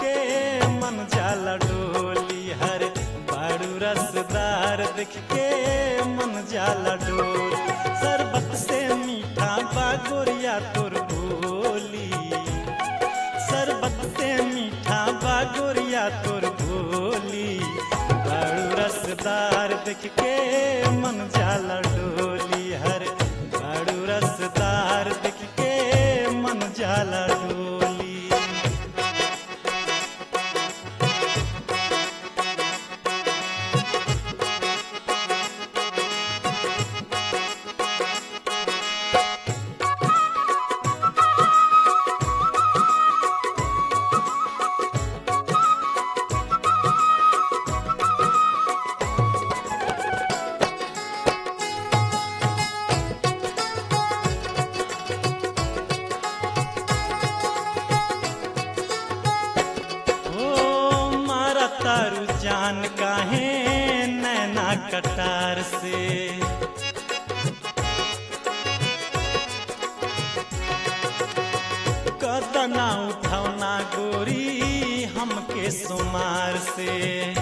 के मन जाला डोली हर बाड़ू रसदार देख के मन जाला डोल शरबत से मीठा बागोरिया तोर बोली शरबत से मीठा बागोरिया तोर बोली बाड़ू रसदार देख के मन जाला डोली हर बाड़ू रसदार देख के मन जाला डोली ओ मारा तारू जान काहे नैना कटार से कदना उठौना गोरी हमके सुमार से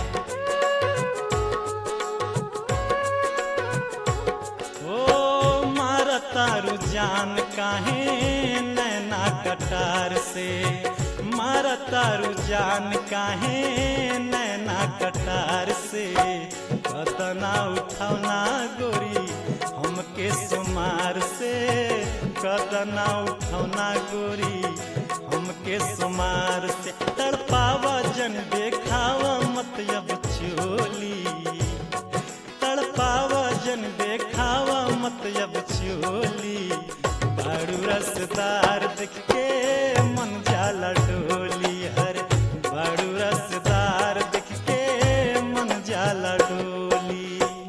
ओ मारा तारू जान काहे नैना कटार से मारा तारू जान काहे नैना कटार से कतना उठौना गोरी हमके सुमार से कतना उठौना गोरी हमके सुमार से तड़पावा जन देखावा मत अब चोली तड़पावा जन देखावा मत अब चोली बाड़ू रसदार देख के मन जाला डोली हर बाड़ू रसदार देख के मन जाला डोली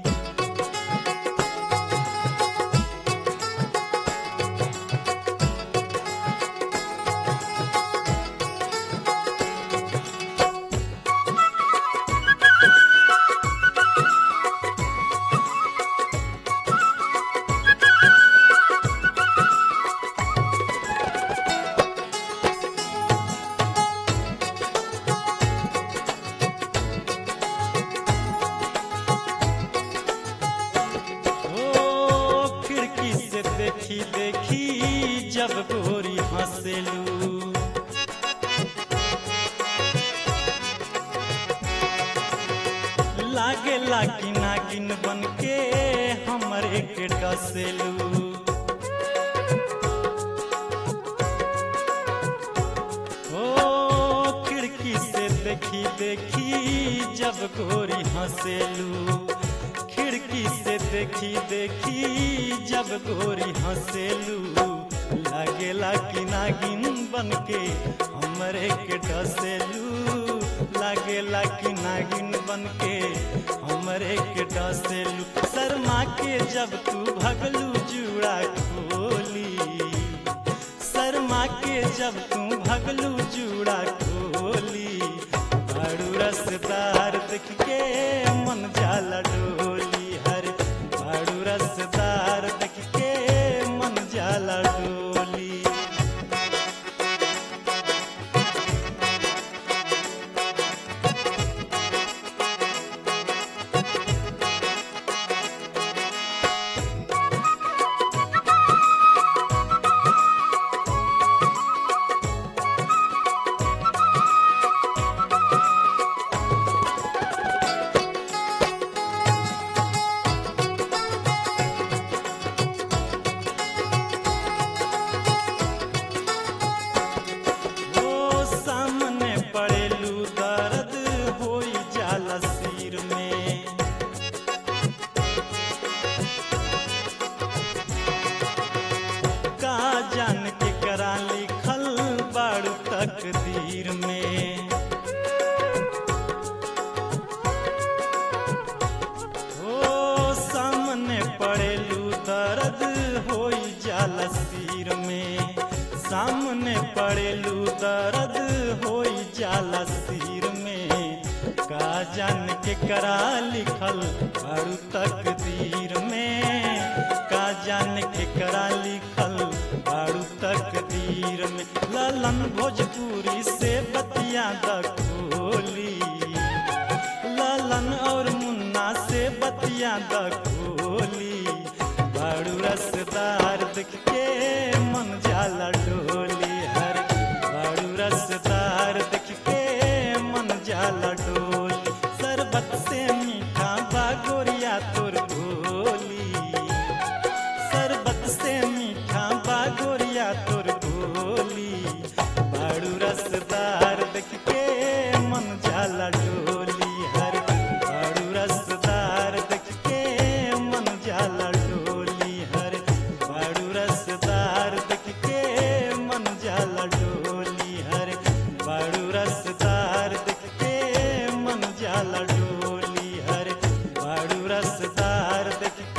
ओ खिड़की से देखी देखी जब गोरी हंसेलू लागे लागी नागिन बन के हमरे के डसेलू ओ खिड़की से देखी देखी जब गोरी हंसेलू खिड़की से देखी देखी जब गोरी हंसेलू लागेला कि नागिन बन के हमरे के डसेलू लागेला कि नागिन बन के हमरे के डसेलू शर्मा के जब तू भगलू जुड़ा खोली शर्मा के जब तू भगलू जुड़ा खोली बड़ू रसदार देख के मन जाला डोली हर बड़ू रसदार देख के मन जाला डोली ओ सामने पड़ेलू दर्द होई जाला सिर में का जान के करा लिखल बाड़ू तकदीर में ओ सामने पड़ेलू दर्द होई जाला सिर में सामने पड़ेलू दर्द होई जाला सिर में का जान के करा लिखल बारू तकदीर में का जान के करा लिखल बारू तकदीर में ललन भोजपुरी से बतिया द खोली लालन और मुन्ना से बतिया द खोली बाड़ू रसदार देख के मन जाला डोली हर बाड़ू रसदार देख के मन जाला डोली शरबत से मीठा बागोरिया तोर भोली शरबत से मीठा बागोरिया तोर भोली बाड़ू रसदार देख के मन जाला डोली हर बाड़ू रसदार देख के मन जाला डोली हर बाड़ू रसदार देख के मन जाला डोली हर बाड़ू रसदार देख के मन जाला डोली हर बाड़ू रसदार देख